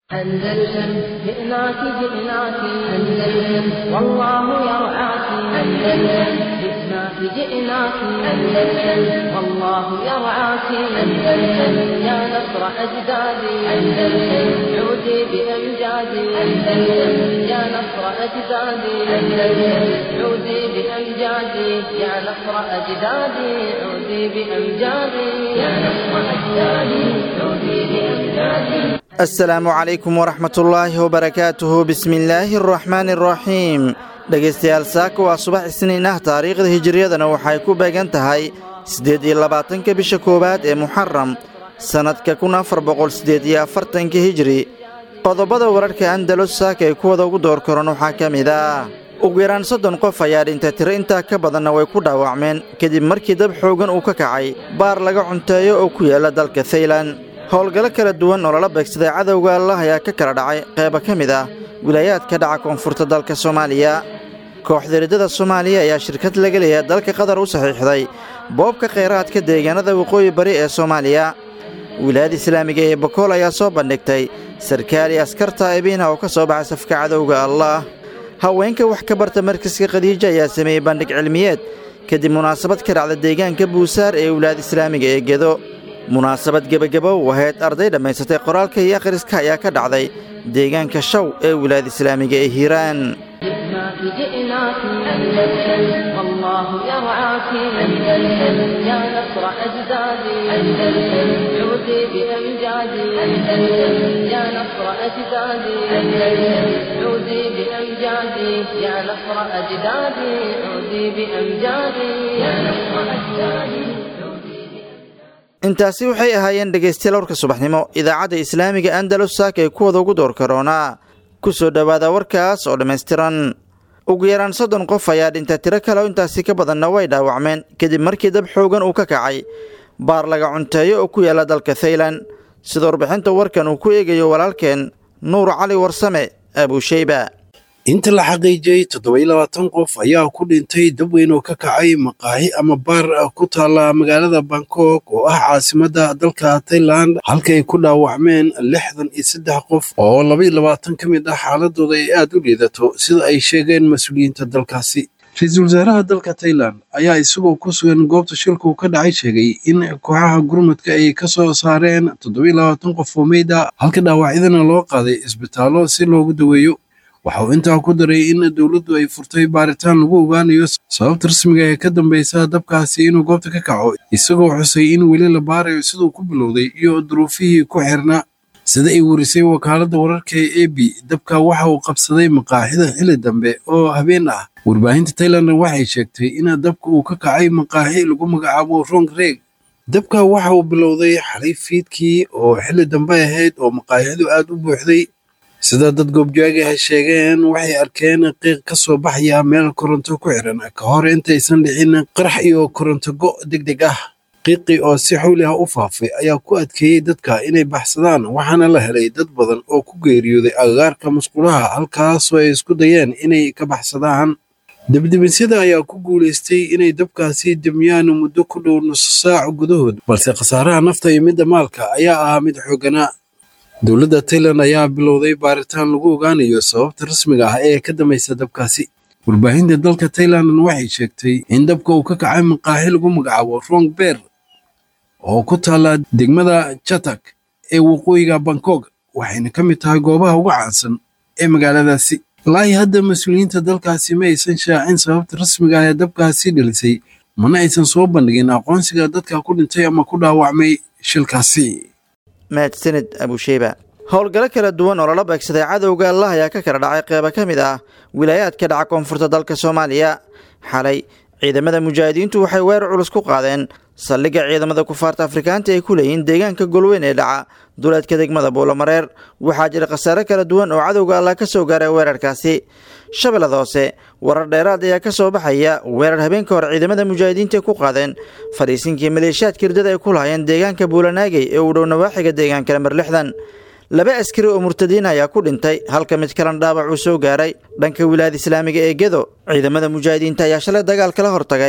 أندلسن جئناك جئناك أندلسن والله يرعاك أندلسن جئناك جئناك أندلسن والله يرعاك أندلسن يا نصر أجدادي أندلسن عودي بأمجادي أندلسن يا نصر أجدادي أندلسن عودي بأمجادي يا نصر أجدادي عودي بأمجادي يا نصر أجدادي عودي بأمجادي asalaamu calaykum waraxmatullaahi wabarakaatuhu bismillaahi araxmaani araxiim dhegaystayaal saaka waa subax isniin ah taariikhda hijiriyadana waxay ku beegan tahay siddeed iyo labaatanka bisha koowaad ee muxaram sannadka kun afar boqol siddeed iyo afartanka hijiri qodobada wararka andalus saaka ee kuwada ugu door karan waxaa ka mid ah ugu yaraan soddon qof ayaa dhintay tiro intaa ka badanna way ku dhaawacmeen kadib markii dab xoogan uu ka kacay baar laga cunteeyo oo ku yaala dalka thailan howlgallo kala duwan oo lala beegsaday cadowga allah ayaa ka kala dhacay qayba ka mid ah wilaayaadka dhaca koonfurta dalka soomaaliya kooxda riddada soomaaliya ayaa shirkad laga leeyahay dalka qatar u saxiixday boobka khayraadka deegaanada waqooyi bari ee soomaaliya wilaayada islaamiga ee bokool ayaa soo bandhigtay sarkaali askarta ebiina oo ka soo baxay safka cadowga allah haweenka wax ka barta markaska khadiija ayaa sameeyey bandhig cilmiyeed kadib munaasabad ka dhacda deegaanka buusaar ee wilaayada islaamiga ee gedo munaasabad gebagabo waheyd arday dhammaysatay qoraalka iyo akhriska ayaa ka dhacday deegaanka shaw ee wilaayada islaamiga ee hiiraan جئناك جئناك أندلسن والله يرعاك أندلسن يا نصر أجدادي أندلسن عودي بأمجادي أندلسن يا نصر أجدادي أندلسن عودي بأمجادي يا نصر أجدادي عودي بأمجادي يا نصر أجدادي intaasi waxay ahaayeen dhegaystayaal warka subaxnimo idaacadda islaamiga andalus saaka ee kuwada ugu door karoonaa ku soo dhowaada warkaas oo dhammaystiran ugu yaraan soddon qof ayaa dhintay tiro kale oo intaasi ka badanna way dhaawacmeen kadib markii dab xoogan uu ka kacay baar laga cunteeyo oo ku yaalla dalka thailan sida warbixinta warkan uu ku eegayo walaalkeen nuur cali warsame abuusheyba inta la xaqiijiyey toddoba iyo labaatan qof ayaa ku dhintay dab weyn oo ka kacay maqaaxi ama baar ku taalla magaalada bangkok oo ah caasimadda dalka tailand halka ay ku dhaawacmeen lixdan iyo saddex qof oo laba iyo labaatan ka mid ah xaaladooda ay aad u liidato sida ay sheegeen mas-uuliyiinta dalkaasi ra-iisul wasaaraha dalka tailand ayaa isagoo ku sugan goobta shilku ka dhacay sheegay in kooxaha gurmudka ay ka soo saareen toddoba iyo labaatan qof oo meyda halka dhaawacyadana loo qaaday isbitaallo si loogu daweeyo waxa uu intaa ku daray in dowladdu ay furtay baaritaan lagu ogaanayo sababta rasmiga ee ka dambaysa dabkaasi inuu goobta ka kaco isagoo xusay in weli la baarayo siduu ku bilowday iyo duruufihii ku xirnaa sida ay warisay wakaaladda wararka ee ebi dabka waxa uu qabsaday maqaaxida xili dambe oo habeen ah warbaahinta tailandna waxay sheegtay in dabka uu ka kacay maqaaxi lagu magacaabo rong reg dabka waxa uu bilowday xalay fiidkii oo xili dambe ahayd oo maqaaxidu aad u buuxday sida dad goobjooga ah sheegeen waxay arkeen qiiq ka soo baxaya meel koronto ku xiran ka hor intaysan dhicin qarax iyo koronto go' deg deg ah qiiqii oo si xawli ah u faafay ayaa ku adkeeyey dadka inay baxsadaan waxaana la helay dad badan oo ku geeriyooday agagaarka musqulaha halkaasoo ay isku dayeen inay ka baxsadaan debdemisyada ayaa ku guulaystay inay dabkaasi demiyaan muddo ku dhow nuso saac gudahood balse khasaaraha nafta iyo midda maalka ayaa ahaa mid xooganaa dowladda tailand ayaa bilowday baaritaan lagu ogaanayo sababta rasmiga ah ee ka dambaysa dabkaasi warbaahinta dalka tailandna waxay sheegtay in dabka uu ka kacay maqaaxi lagu magacaabo rong beer oo ku taalla degmada chatak ee waqooyiga bangkok waxayna ka mid tahay goobaha ugu caansan ee magaaladaasi ilaahi hadda mas-uuliyiinta dalkaasi ma aysan shaacin sababta rasmiga ah ee dabkaasi dhilisay mana aysan soo bandhigin aqoonsiga dadka ku dhintay ama ku dhaawacmay shilkaasi mahadsanid abuusheyba howlgallo kala duwan oo lala beegsaday cadowga allah ayaa ka kala dhacay qeyba ka mid ah wilaayaadka dhaca koonfurta dalka soomaaliya xalay ciidamada mujaahidiintu waxay weerar culus ku qaadeen saldhigga ciidamada kufaarta afrikaanta ay ku leeyihiin deegaanka golweyn ee dhaca duleedka degmada buulamareer waxaa jira khasaare kala duwan oo cadowga allah ka soo gaaray weerarkaasi shabeellada hoose warar dheeraad ayaa ka soo baxaya weerar habeenka hore ciidamada mujaahidiinta ku qaadeen fadhiisinkii maleeshiyaadka hirdada ay ku lahaayeen deegaanka buulanaagey ee uu dhow nawaaxiga deegaanka lamber lixdan laba askari oo murtadiin ayaa ku dhintay halka mid kalena dhaawac uu soo gaaray dhanka wilaayada islaamiga ee gedo ciidamada mujaahidiinta ayaa shalay dagaal kala hortagay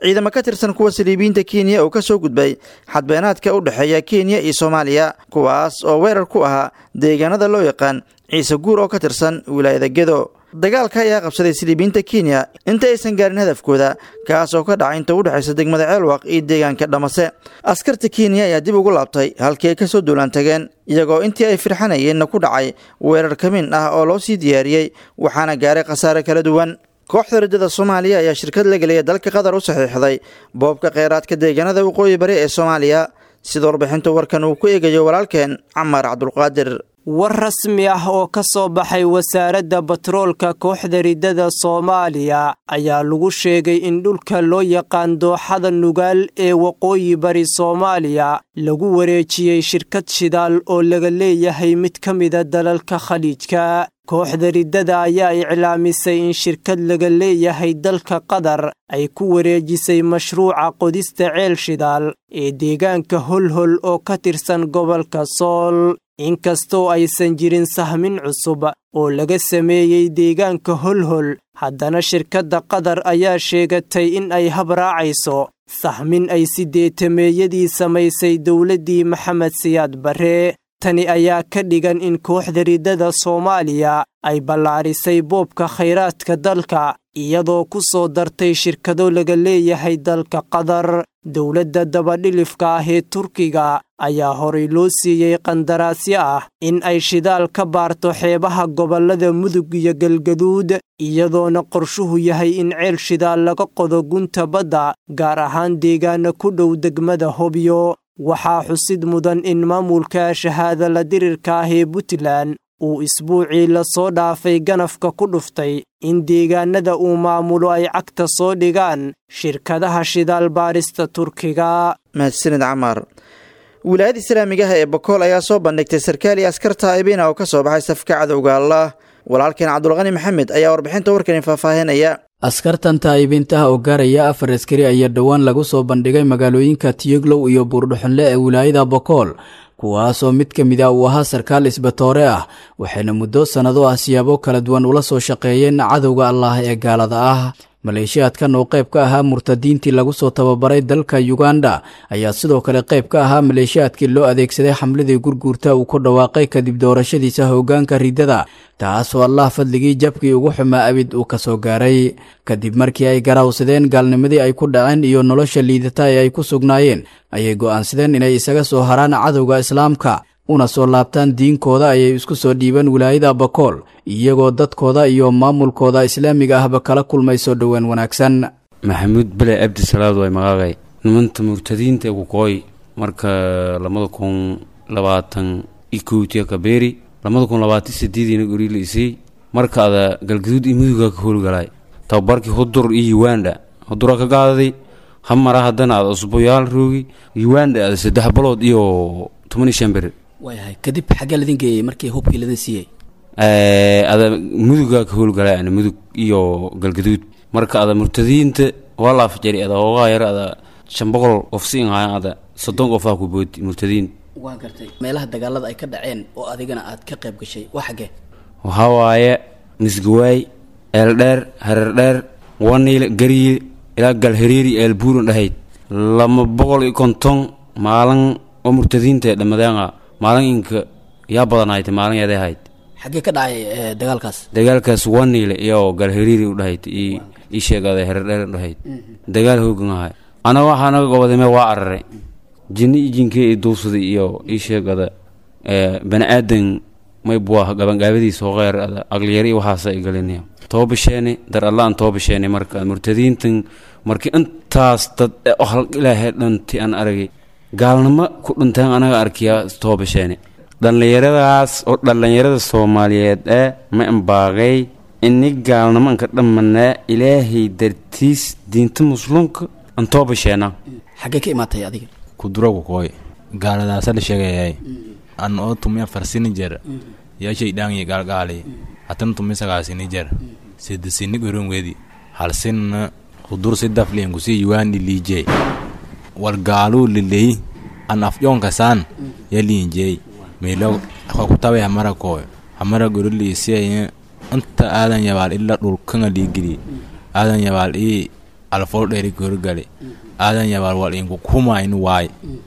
ciidamo ka tirsan kuwa saliibiyiinta kenya oo ka soo gudbay xadbeenaadka u dhexeeya kenya iyo soomaaliya kuwaas oo weerar ku ahaa deegaanada loo yaqaan ciise guur oo ka tirsan wilaayada gedo dagaalka ayaa qabsaday siliibiyiinta kenya inta aysan gaarin hadafkooda kaas oo ka dhacay inta u dhexaysa degmada ceelwaq iyo deegaanka dhamase askarta kenya ayaa dib ugu laabtay halkii ay ka soo duulaan tageen iyagoo intii ay firxanayeenna ku dhacay weerar kamin ah oo loo sii diyaariyey waxaana gaaray khasaare kala duwan kooxda rajada soomaaliya ayaa shirkad la gelaya dalka qatar u saxiixday boobka kheyraadka deegaanada waqooyi bari ee soomaaliya sida warbixinta warkan uu ku eegayo walaalkeen camar cabdulqaadir war rasmi ah oo ka soo baxay wasaaradda batroolka kooxda riddada soomaaliya ayaa lagu sheegay in dhulka loo yaqaan dooxada nugaal ee waqooyi bari soomaaliya lagu wareejiyey shirkad shidaal oo laga leeyahay mid ka mida dalalka khaliijka kooxda riddada ayaa iclaamisay in shirkad laga leeyahay dalka qatar ay ku wareejisay mashruuca qodista ceel shidaal ee deegaanka holhol oo ka tirsan gobolka sool inkastoo aysan jirin sahmin cusub oo laga sameeyey deegaanka holhol haddana shirkadda qatar ayaa sheegatay in ay habraacayso sahmin ay sideetameeyadii samaysay dowladdii maxamed siyaad barre tani ayaa ka dhigan in kooxda riddada soomaaliya ay ballaarisay boobka khayraadka dalka iyadoo ku soo dartay shirkado laga leeyahay dalka qatar dowladda dabadhilifka ah ee turkiga ayaa horay loo siiyey qandaraasyo ah in ay shidaal ka baarto xeebaha gobollada mudug iyo galgaduud iyadoona qorshuhu yahay in ceel shidaal laga qodo gunta badda gaar ahaan deegaana ku dhow degmada hobyo waxaa xusid mudan in maamulka shahaada la dirirka ah ee puntland uu isbuucii lasoo dhaafay ganafka ku dhuftay in deegaanada uu maamulo ay cagta soo dhigaan shirkadaha shidaal baarista turkiga mahadsanid camar wilaayada islaamigaha ee bakool ayaa soo bandhigtay sarkaal iyo askar taa'ibina oo ka soo baxay safka cadowga allah walaalkeen cabdulqani maxamed ayaa warbixinta warkani faahfaahinaya askartan taa'ibintaha oo gaaraya afar askari ayaa dhowaan lagu soo bandhigay magaalooyinka tiyoglow iyo buurdhuxunle ee wilaayada bakool kuwaasoo mid ka mid ah uu ahaa sarkaal isbatoore ah waxayna muddo sannado ah siyaabo kala duwan ula soo shaqeeyeen cadowga allah ee gaalada ah maleeshiyaadkan oo qayb ka ahaa murtadiintii lagu soo tababaray dalka yuganda ayaa sidoo kale qayb ka ahaa maleeshiyaadkii loo adeegsaday xamladii gurguurta uu ku dhawaaqay kadib doorashadiisa hoggaanka riddada taasoo allah fadligii jabkii ugu xumaa abid uu ka soo gaaray kadib markii ay garaawsadeen gaalnimadii ay ku dhaceen iyo nolosha liidata ee ay ku sugnaayeen ayay go'aansadeen inay isaga soo haraan cadowga islaamka una soo laabtaan diinkooda ayay isku soo dhiibeen wilaayada bakool iyagoo dadkooda iyo maamulkooda islaamiga ahba kala kulmay soo dhowaan wanaagsan maxamuud bele abdisalaad way magaagay nimanta murtadiinta kukooy marka labada kun labaatan ikowtiya kabeeri labada kun labaatan sideediina goriila isay marka ada galgaduud iyo muduga ka howlgalay tababarkii hudur iyo uganda hudura ka gaadaday hamara haddana ada usbuyaal roogi uganda ada saddex balood iyo toban iyo shan beri waayahay kadib xaggee ladin geeyey markii hubkii ladin siiyey ada muduga ka howlgalay ana mudug iyo galgaduud marka ada murtadiinta waa laafjari ada hoogaa yar ada shan boqol qof siin hayan ada soddon qofaa ku boodi murtadiin waa gartay meelaha dagaalada ay ka dhaceen oo adigana aad ka qayb gashay waa xaggee waxaa waaye misgawaay eeldheer hareerdheer waniil gariye ilaa galhariiri eelbuuran dhahayd lama boqol iyo konton maalin oo murtadiinta ee dhammadeenga maalin inka yaa badanayd maalin yaday ahayd xaggee ka dhacay dagaalkaas dagaalkaas waniile iyo galhariiri u dhahayd ii sheegada hareerdheer dhahayd dagaal hoogan ahay anaga waxaa naga gobodame waa araray jinni iyo jinkee i duubsaday iyo ii sheegada bani aadan may buah gabangaabadiisa hoqeer agliyari iyo waxaasa ay galinaya toobasheeni dar allaan toobasheeni marka murtadiintan markii intaas dad hal ilaahay dhanti aan aragay gaalnimo ku dhinteen anaga arkiyaa toobasheeni dhallinyaradaas oo dhallinyarada soomaaliyeed ee ma imbaaqay ini gaalnimo anka dhammanaa ilaahay dartiis diinta muslimka aan toobasheena xaggee ka imaatay adiga kuduragu kooy gaaladaasa la sheegayay an oo tumiya farsini jer yashay dhaangi gaalgaali hatan tumi sagaasini jer sidasini goronwedi halsinna kudur sidafliin kusi yuwaani liijey wal gaaluu liley an afyonkasaan ya liinjey milo kakutabe hamara kooy hamara goroliisiyaye inta aadan yabaal ila dhulkanga liigili aadan yabaal ii alfool dheeri gorgali aadan yabaal wal inku kumaynu waay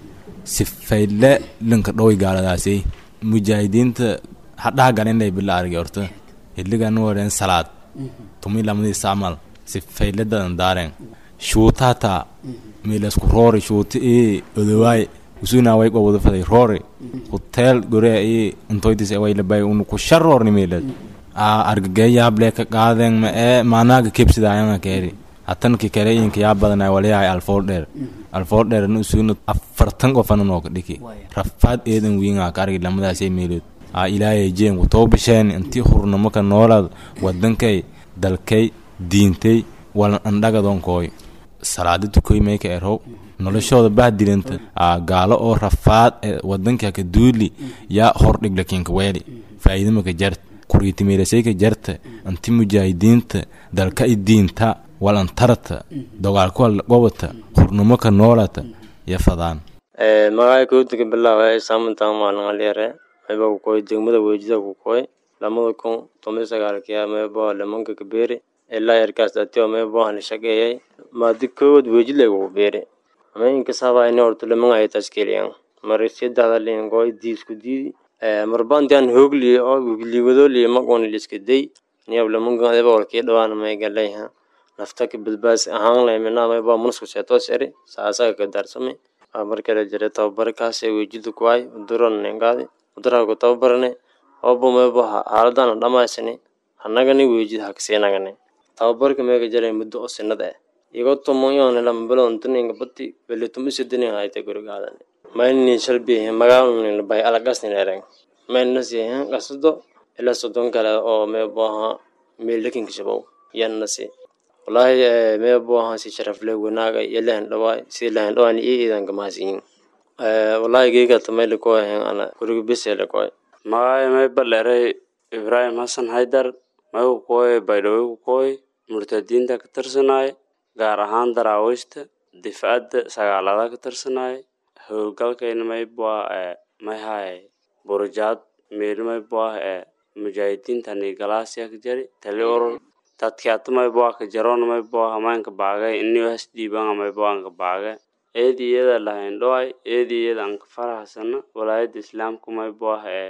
sifayle linka dhowy gaaladaasay mujaahidiinta hadhaha galinay bila argi orta hiligan wareen salaad tumi lamadii sacmal sifayledadan daaren shuutata milasku roori shuuti ii odowaay usuna way qowada faday roori hotel gore ii intoydis way labay unu ku sharroorni milad a argageeyaab lee ka qaaden ma ee maanaaga kebsidaayanga keeri hatanki kale inka yaa badanay walayahay alfool dheer alfool dheerna usuna afartan qofana nooka dhiki rafaad eedan wiinga ka argi lamadaasay meelood a ilaayay jeenku too bisheen intii hurnamaka noolaad wadankay dalkay diintay walan andhagadonkooy salaada tukoy mayka erow noloshooda bahdilanta a gaalo oo rafaad ee wadanka ka duuli yaa hordhig lakinka weeli faa'iidamaka jart kuriitimeelasayka jarta inti mujaahidiinta dalka i diinta walantarata dogaalkuwal gobata hurnamaka noolata ya fadaan magacay kowdika bilaaba saamantan maalin alyare mayba kukoy degmada weejida kukoy lamada kun toban sagaalkiya mayba lamanka kabeeri ilaa yarkaas datio mayba la shaqeeyay maadi kowad weejid lagugu beeri ama inkasaba ini horto lamanga ay taskeliyan marisyadada lingoy diisku diidi marbantian hoogli oo liwadoli maqon liska day niyab lamanka adaba walkii dhawaan may galayha naftaka badbaas ahaan lay mina mayba munasku seetos eri saasaga ka darsame markala jira tababarkaas weejida kuwaay uduran ningaadi uduraha ku tababarane obo mayba xaaladana dhamaysani hanagani weejid hakasiinagane tababarka meega jaray muddo oo sinada ah igo tumoyon lama bilon tuninga bati beli tumi sidini hayte gurigaadane mayni shalbihi magaalni bay alagasni ereng mayna sihan qasdo ila sodon kale oo meeboha meelakinka shabow yannasi wallaahi meeboha si sharaf leh wanaaga iyo lehen dhawaay si lehen dhawaan iyo iidanka mahasiyin wallaahi geega tamayla ko hen ana guriga besele koy magaayo may baleeray ibraahim xasan haydar may ku kooy baydhawey ku kooy murtadiinta ka tirsanaay gaar ahaan daraawiishta difcadda sagaalada ka tirsanaay howlgalkayna maybua may haay burjaad meel maybua ee mujaahidiintani galaasya ka jari tali urur dadkiata maybua ka jaroon maybua hamaanka baagay inio hasdiibanga maybua anka baage eedi iyada lahayn dhoay eedi iyada anka farahsana walaayada islaamka maybua ee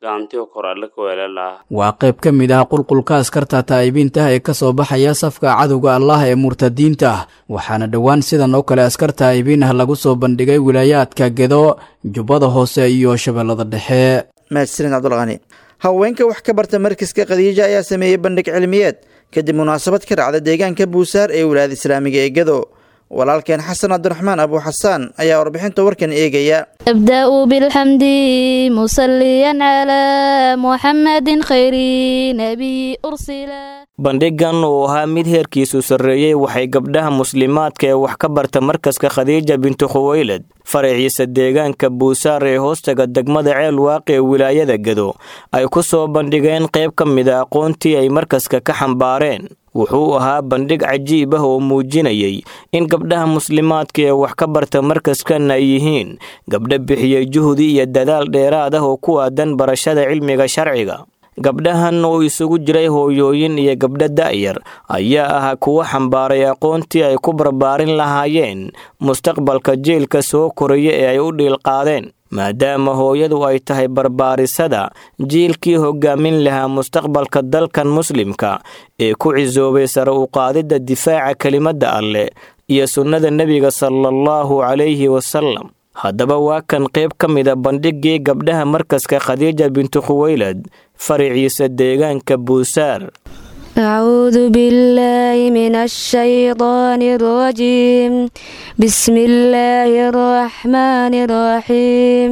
waa qayb ka mid ah qulqulka askarta taa'ibiinta ee ka soo baxaya safka cadowga allah ee murtadiinta ah waxaana dhowaan sidan oo kale askar taa'ibiin ah lagu soo bandhigay wilaayaadka gedo jubbada hoose iyo shabeellada dhexe mahadsanid cabdulqani haweenka wax ka barta markaska khadiija ayaa sameeyey bandhig cilmiyeed kadib munaasabad ka dhacda deegaanka buusaar ee wilaayada islaamiga ee gedo walaalkeen xasan cabdiraxmaan abu xasaan ayaa warbixinta warkan eegaya أبدأ بالحمد مصليا على محمد خير نبي أرسل bandhigan uu ahaa mid heerkiisu sarreeyey waxay gabdhaha muslimaadka ee wax ka barta markaska khadiija bintu khuweylad faraciisa deegaanka buusaar ee hoostaga degmada ceel waaqi ee wilaayada gedo ay ku soo bandhigeen qayb ka mid a aqoontii ay markaska ka xambaareen wuxuu ahaa bandhig cajiib ah oo muujinayay in gabdhaha muslimaadka ee wax ka barta markaskan ay yihiin gabdho bixiyey juhdi iyo dadaal dheeraad ah oo ku aadan barashada cilmiga sharciga gabdhahan oo isugu jiray hooyooyin iyo gabdho da'yar ayaa ahaa kuwo xambaaray aqoontii ay ku barbaarin lahaayeen mustaqbalka jeelka soo koraya ee ay u dhiilqaadeen maadaama hooyadu ay tahay barbaarisada jiilkii hogaamin lahaa mustaqbalka dalkan muslimka ee ku cisoobay sare u qaadidda difaaca kelimadda alleh iyo sunnada nebiga salaallahu calayhi wasalam haddaba waa kan qayb ka mida bandhigii gabdhaha markaska khadiija bintu khuweylad fariciisa deegaanka buusaar أعوذ بالله من الشيطان الرجيم بسم الله الرحمن الرحيم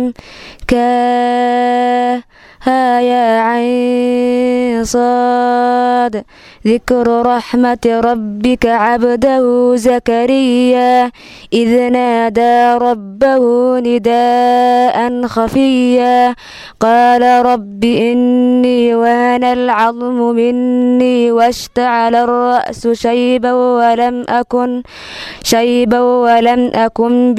كاها يا عين صاد ذكر رحمة ربك عبده زكريا إذ نادى ربه نداء خفيا قال رب إني وهن آن العظم مني واشتعل الرأس شيبا ولم أكن شيبا ولم أكن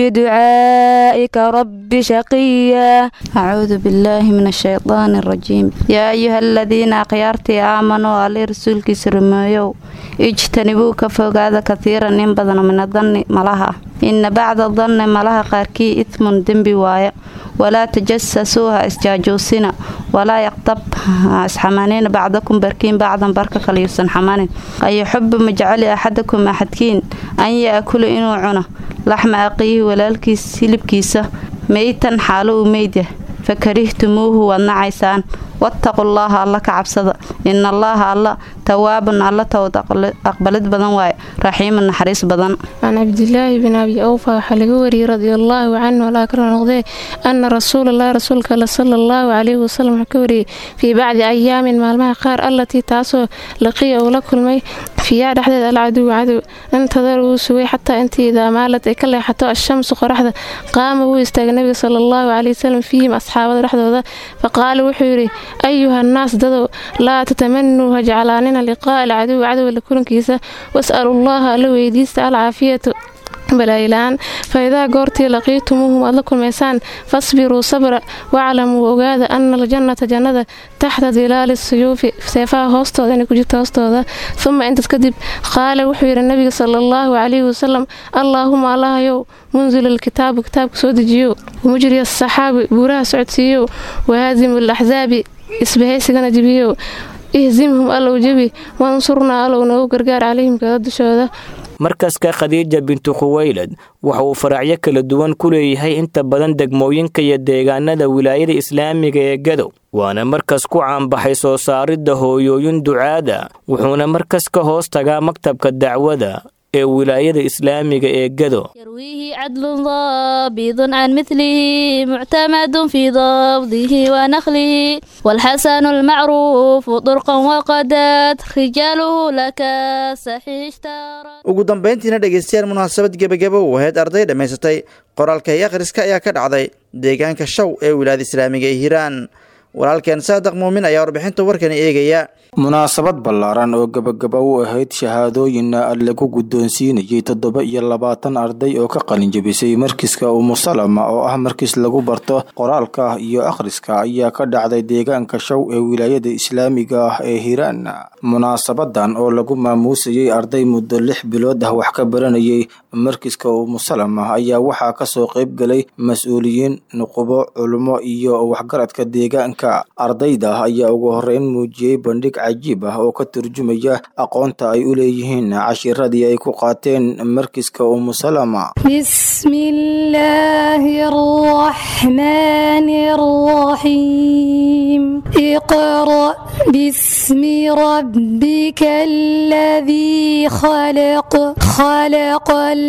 بدعائك رب شقيا أعوذ بالله من الشيطان الرجيم يا أيها الذين أخيارتي آمنوا علي رسولك سرميو اجتنبوا كفوقاذا كثيرا إن بدن من الظن ملها إن بعد الظن ملها قاركي إثم دنبي وايا ولا تجسسوها اسجاجوسنا ولا يقطب اسحمانين بعضكم بركين بعضا بركة كليسن حمانين أي يحب مجعل أحدكم أحدكين أن يأكل إنو عنا لحم أقيه ولالكيس سلبكيسة ميتا حاله ميدة فكرهتموه والنعيسان واتقوا الله الله كعبسد إن الله الله تواب الله تود أقبلت بدن واي رحيم النحريس بدن عن عبد الله بن أبي أوفى حلقوري رضي الله عنه ولا أكرم نقضي أن رسول الله رسولك صلى الله عليه وسلم حكوري في بعض أيام مالمها قار التي تاسو لقي أو لكل فيها دحدد العدو عدو انتظروا سوي حتى انت إذا مالت كلا حتى الشمس قرحدة قام هو استاغ النبي صلى الله عليه وسلم فيهم أصحابه رحدة فقال وحوري أيها الناس ددو لا تتمنوا هجعلاننا لقاء العدو عدو لكل كيسة واسألوا الله لو يديست العافية balaayilaan faidaa goortii laqiitumuuhum aad la kulmaysaan fasbiruu sabra waclamuu ogaada ana aljannata jannada taxta dilaali suyuufi seefaha hoostooda inay ku jirto hoostooda uma intaas kadib qaala wuxuu yidhi nabiga sala allahu calayhi wasalam allaahuma allahayow munzil alkitaabu kitaabka soo dejiyo mujri asaxaabi buuraha socodsiiyow wahaadimu alaxsaabi isbahaysigana jibiyow ihzimhum allow jebi wansurnaa allow noogu gargaar calayhim kada dushooda markaska khadiija bintu khuweylad waxa uu faracyo kala duwan ku leeyahay inta badan degmooyinka iyo deegaanada wilaayada islaamiga ee gadow waana markas ku caanbaxay soo saaridda hooyooyin ducaada wuxuuna markas ka hoos tagaa maktabka dacwada ee wilaayada islaamiga ee gado يرويه عدل ضابط عن مثله معتمد في ضبطه ونخله والحسن المعروف طرقا وقدت رجاله لك صحيح اشترى ugu dambayntiina dhegaystayaal munaasabad gebagabo u ahayd arday dhammaysatay qoraalka iyo akhriska ayaa ka dhacday deegaanka shaw ee wilaayada islaamiga ee hiiraan walaalkeen saadaq muumin ayaa warbixinta warkani eegaya munaasabad ballaaran oo gebagaba u ahayd shahaadooyinna lagu guddoonsiinayay toddoba iyo labaatan arday oo ka qalinjabisay markiska umusalama oo ah markis lagu barto qoraalka iyo akhriska ayaa ka dhacday deegaanka shaw ee wilaayada islaamiga ah ee hiiraan munaasabadan oo lagu maamuusayay arday muddo lix bilood ah wax ka baranayay markiska umusalama ayaa waxaa kasoo qayb galay mas-uuliyiin nuqubo culummo iyo waxgaradka deegaanka ardayda ayaa ugu horeyn muujiyey bandhig cajiib ah oo ka turjumaya aqoonta ay u leeyihiin cashiradii ay ku qaateen markiska umusalama بسم الله الرحمن الرحيم اقرأ باسم ربك الذي خلق خلق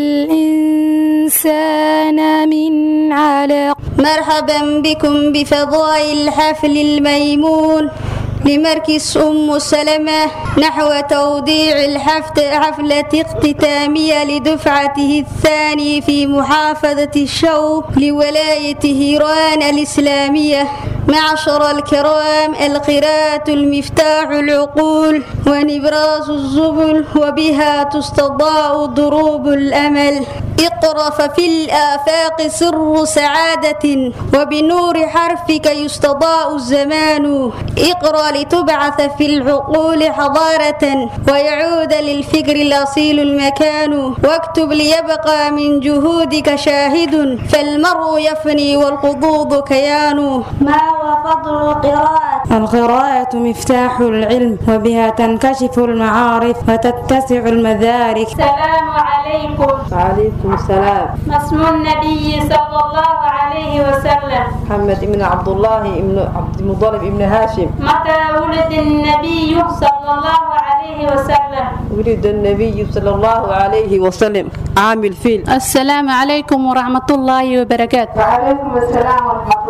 الإنسان من علق مرحبا بكم بفضاء الحفل الميمون لمركز أم سلمة نحو توديع الحفل حفلة اختتامية لدفعته الثاني في محافظة الشوق لولاية هيران الإسلامية معشر الكرام القراءة المفتاح العقول ونبراس الزبل وبها تستضاء ضروب الأمل اقرأ ففي الآفاق سر سعادة وبنور حرفك يستضاء الزمان اقرأ لتبعث في العقول حضارة ويعود للفكر الأصيل المكان واكتب ليبقى من جهودك شاهد فالمرء يفني والقضوض كيان ما هو فضل القراءة؟ القراءة مفتاح العلم وبها تنكشف المعارف وتتسع المدارك السلام عليكم وعليكم السلام ما اسم النبي صلى الله عليه وسلم محمد بن عبد الله بن عبد المطلب بن هاشم متى ولد النبي صلى الله عليه وسلم ولد النبي صلى الله عليه وسلم عام الفيل السلام عليكم ورحمة الله وبركاته وعليكم السلام ورحمة الله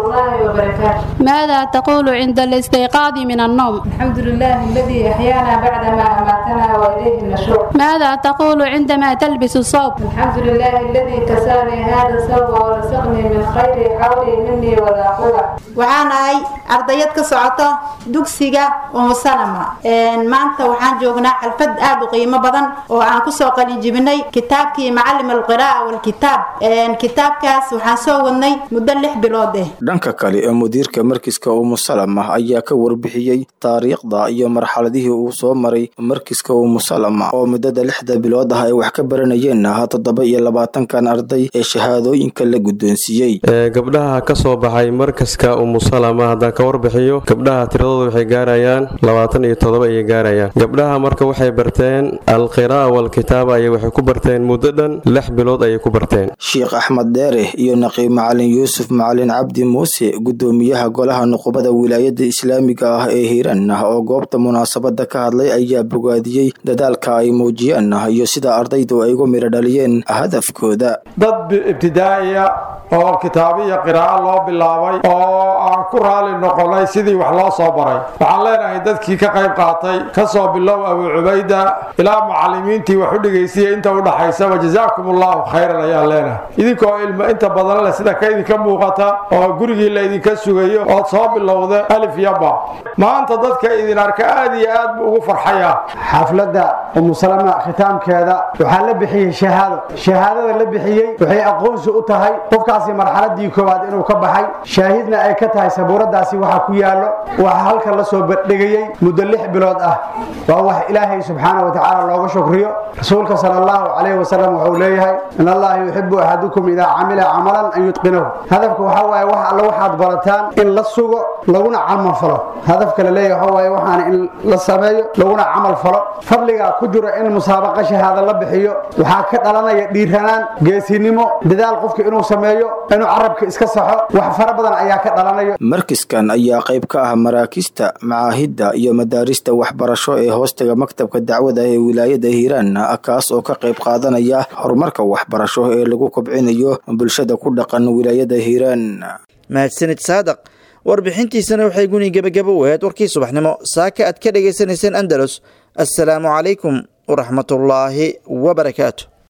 الله وبركاته ماذا تقول عند الاستيقاظ من النوم الحمد لله الذي أحيانا بعدما أماتنا وإليه النشور ماذا تقول عندما تلبس الصوب الحمد لله الذي كساني هذا الثوب ورزقني من خير حولي مني ولا قوة waxaan ahay ardayad ka socota dugsiga umusalama maanta waxaan joognaa xalfad aad u qiimo badan oo aan kusoo qalin jibinay kitaabkii macalim alqira'a walkitaab kitaabkaas waxaan soo wadnay muddo lix bilood eh dhanka kale ee mudiirka markiska umusalama ayaa ka warbixiyey taariikhda iyo marxaladihii uu soo maray markiska umusalama oo muddada lixda bilood ah ay wax ka baranayeen ahaa toddoba iyo labaatankan arday ee shahaadooyinka la guddoonsiiyey gabdhaha ka soo baxay markaska umusalama haddaan ka warbixiyo gabdhaha tiradooda waxay gaarayaan labaatan iyo toddoba ayay gaarayaan gabdhaha marka waxay barteen alqira'a walkitaaba ayay waxay ku barteen muddo dhan lix bilood ayay ku barteen sheekh axmed dheere iyo naqiib macalin yuusuf macalin cabdi muuse guddoomiyaha golaha nuqubada wilaayada islaamiga ah ee hiiraan ah oo goobta munaasabada ka hadlay ayaa bogaadiyey dadaalka ay muujiyeen iyo sida ardaydu ay ugu midho dhaliyeen hadafkooda dad ibtidaa'iya oo kitaabiya qiraa'o loo bilaabay oo aan ku raali noqonay sidii wax loo soo baray waxaan leenahay dadkii ka qayb qaatay ka soo bilow abu cubayda ilaa mucalimiintii wax u dhegaysiya inta u dhaxaysaba jazaakum allahu khayran ayaan leenahay idinkoo ilmo inta badan leh sida ka idinka muuqata oo gurigii la idinka sugayo ood soo bilowda alif yaba maanta dadka idin arka aad iyo aad buu ugu farxaya xafladda umusalama khitaamkeeda waxaa la bixiyey shahaado shahaadada la bixiyey waxay aqoonsi u tahay qofkaasi marxaladii koowaad inuu ka baxay shaahidna ay ka tahay sabuuradaasi waxaa ku yaallo waxaa halka la soo bandhigayey muddo lix bilood ah waa wax ilaahay subxaana wa tacaala looga shukriyo rasuulka sala allahu calayhi wasalam wuxuu leeyahay in allaha yuxibu axadukum idaa camila camalan an yutqinahu hadafka waxaa waaye wax alle waxaad barataan in la sugo laguna camal falo hadafka la leeyahay waxaa waaye waxaana in la sameeyo laguna camal falo fadliga ku jiro in musaabaqa shahaada la bixiyo waxaa ka dhalanaya dhiiranaan geesinimo dadaal qofka inuu sameeyo inuu carabka iska saxo wax fara badan ayaa ka dhalanayo markiskan ayaa qayb ka ah maraakista macaahidda iyo madaarista waxbarasho ee hoostaga maktabka dacwada ee wilaayada hiiraan kaas oo ka qayb qaadanaya horumarka waxbarasho ee lagu kobcinayo bulshada ku dhaqan wilaayada hiiraan mahadsanid saadaq warbixintiisana waxay guni gebagabo u ahayd warkii subaxnimo saaka aad ka dhagaysanayseen andalus assalaamu calaykum waraxmatullaahi wabarakaatu